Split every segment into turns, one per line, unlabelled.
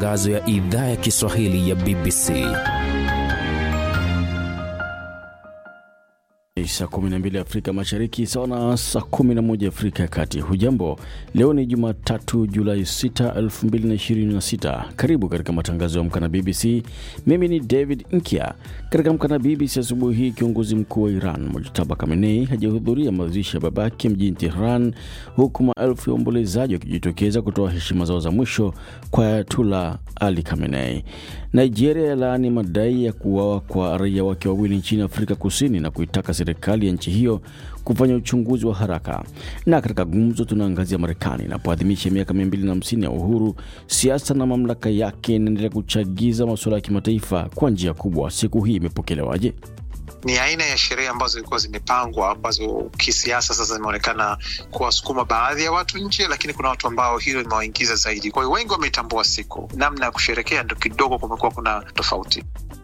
matangazo ya idhaa ya Kiswahili ya BBC.
Saa 12 Afrika Mashariki sawa na saa 11 Afrika ya Kati. Hujambo, leo ni Jumatatu Julai 6, 2026. Karibu katika matangazo ya Amka na BBC. Mimi ni David Nkia. Katika Amka na BBC asubuhi hii, kiongozi mkuu wa Iran Mojtaba Khamenei hajahudhuria mazishi ya babake mjini Tehran, huku maelfu ya waombolezaji wakijitokeza kutoa heshima zao za mwisho kwa Ayatullah Ali Khamenei. Nigeria yalaani madai ya kuuawa kwa raia wake wawili nchini Afrika Kusini na kuitaka serikali ya nchi hiyo kufanya uchunguzi wa haraka. Na katika gumzo, tunaangazia Marekani inapoadhimisha miaka 250 ya uhuru, siasa na mamlaka yake inaendelea kuchagiza masuala ya kimataifa kwa njia kubwa. Siku hii imepokelewaje?
ni aina ya sherehe ambazo zilikuwa zimepangwa ambazo kisiasa sasa zimeonekana kuwasukuma baadhi ya watu nje, lakini kuna watu ambao hilo limewaingiza zaidi. Kwa hiyo wengi wameitambua siku, namna ya kusherekea ndo kidogo kumekuwa kuna tofauti.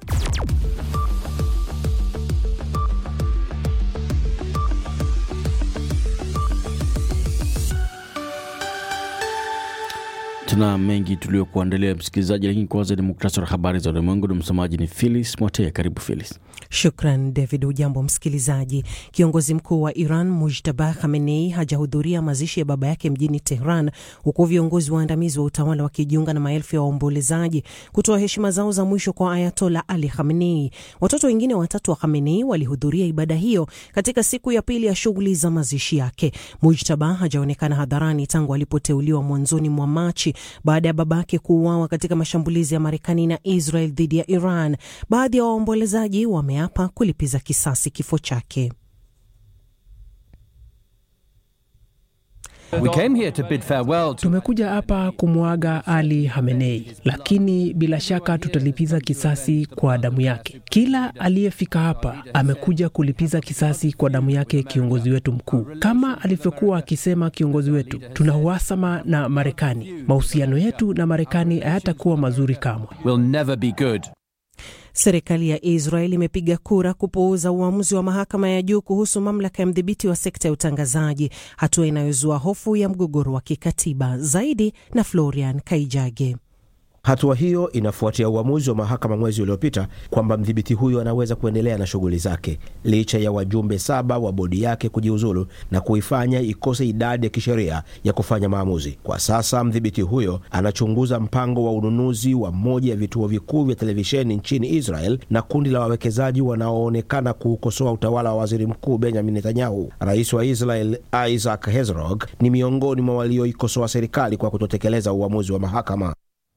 Tuna mengi tuliokuandalia msikilizaji, lakini kwanza ni muktasari wa habari za ulimwengu na msomaji ni Philis Mwatee. Karibu Philis.
Shukran David. Ujambo msikilizaji. Kiongozi mkuu wa Iran Mujtaba Khamenei hajahudhuria mazishi ya baba yake mjini Tehran, huku viongozi waandamizi wa utawala wakijiunga na maelfu ya waombolezaji kutoa heshima zao za mwisho kwa Ayatola Ali Khamenei. Watoto wengine watatu wa Khamenei walihudhuria ibada hiyo katika siku ya pili ya shughuli za mazishi yake. Mujtaba hajaonekana hadharani tangu alipoteuliwa mwanzoni mwa Machi baada ya babake kuuawa katika mashambulizi ya Marekani na Israel dhidi ya Iran. Baadhi ya waombolezaji wameapa kulipiza kisasi kifo chake.
We came here to bid farewell to...
Tumekuja hapa kumwaga Ali Hamenei, lakini bila shaka tutalipiza kisasi kwa damu yake. Kila aliyefika hapa amekuja kulipiza kisasi kwa damu yake kiongozi wetu mkuu. Kama alivyokuwa akisema kiongozi wetu, tuna uhasama na Marekani. Mahusiano yetu na Marekani hayatakuwa mazuri kamwe.
will never be good.
Serikali ya Israel imepiga kura kupuuza uamuzi wa mahakama ya juu kuhusu mamlaka ya mdhibiti wa sekta ya utangazaji, hatua inayozua hofu ya mgogoro wa kikatiba. Zaidi na Florian Kaijage.
Hatua hiyo inafuatia uamuzi wa mahakama mwezi uliopita kwamba mdhibiti huyo anaweza kuendelea na shughuli zake licha ya wajumbe saba wa bodi yake kujiuzulu na kuifanya ikose idadi ya kisheria ya kufanya maamuzi. Kwa sasa mdhibiti huyo anachunguza mpango wa ununuzi wa moja ya vituo vikuu vya televisheni nchini Israel na kundi la wawekezaji wanaoonekana kuukosoa utawala wa waziri mkuu Benjamin Netanyahu. Rais wa Israel Isaac Herzog ni miongoni mwa walioikosoa serikali kwa kutotekeleza uamuzi wa mahakama.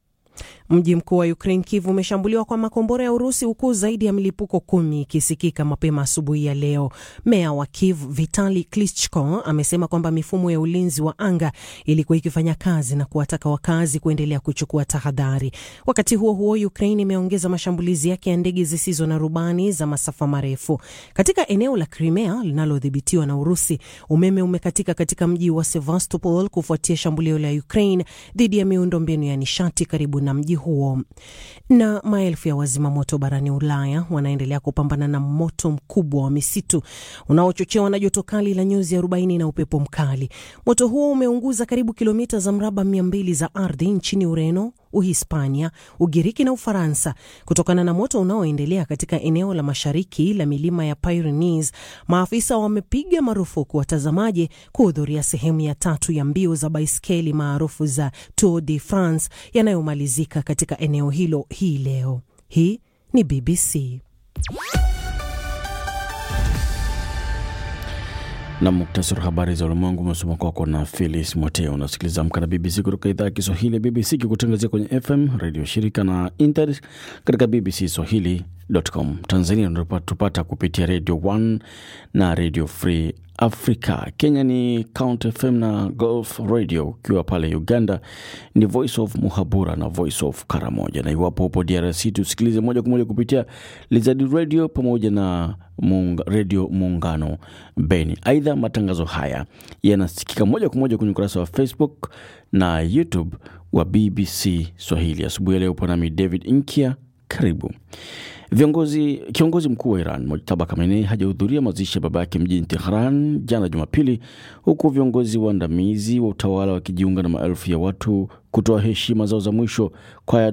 Mji mkuu wa Ukraine Kiev umeshambuliwa kwa makombora ya Urusi huku zaidi ya milipuko kumi ikisikika mapema asubuhi ya leo. Meya wa Kiev Vitali Klitschko amesema kwamba mifumo ya ulinzi wa anga ilikuwa ikifanya kazi na kuwataka wakazi kuendelea kuchukua tahadhari. Wakati huo huo, Ukraine imeongeza mashambulizi yake ya ndege zisizo na rubani za masafa marefu katika eneo la Crimea linalodhibitiwa na Urusi. Umeme umekatika katika mji wa Sevastopol kufuatia shambulio la Ukraine dhidi ya miundombinu ya nishati karibu na mji huo. Na maelfu ya wazima moto barani Ulaya wanaendelea kupambana na moto mkubwa wa misitu unaochochewa na joto kali la nyuzi 40 na upepo mkali. Moto huo umeunguza karibu kilomita za mraba 200 za ardhi nchini Ureno, Uhispania, Ugiriki na Ufaransa. Kutokana na moto unaoendelea katika eneo la mashariki la milima ya Pyrenees, maafisa wamepiga marufuku watazamaji kuhudhuria sehemu ya tatu ya mbio za baiskeli maarufu za Tour de France yanayomalizika katika eneo hilo hii leo. Hii ni BBC.
na muktasari wa habari za ulimwengu umesoma kwako na Philis Mwateo. Unasikiliza Amka na BBC kutoka idhaa ya Kiswahili ya BBC ikikutangazia kwenye FM redio shirika na internet katika BBC Swahili.com. Tanzania unatupata kupitia Radio 1 na Radio Free Africa. Kenya ni Count FM na Gulf Radio. Ukiwa pale Uganda ni Voice of Muhabura na Voice of Karamoja, na iwapo upo DRC tusikilize moja kwa moja kupitia Lizard Radio pamoja na Munga, Radio Muungano Beni. Aidha, matangazo haya yanasikika moja kwa moja kwenye ukurasa wa Facebook na YouTube wa BBC Swahili. Asubuhi ya leo upo nami David Inkia, karibu. Viongozi, kiongozi mkuu wa Iran Mojtaba Khamenei hajahudhuria mazishi ya baba yake mjini Tehran jana Jumapili, huku viongozi waandamizi wa utawala wakijiunga na maelfu ya watu kutoa heshima zao za mwisho kwa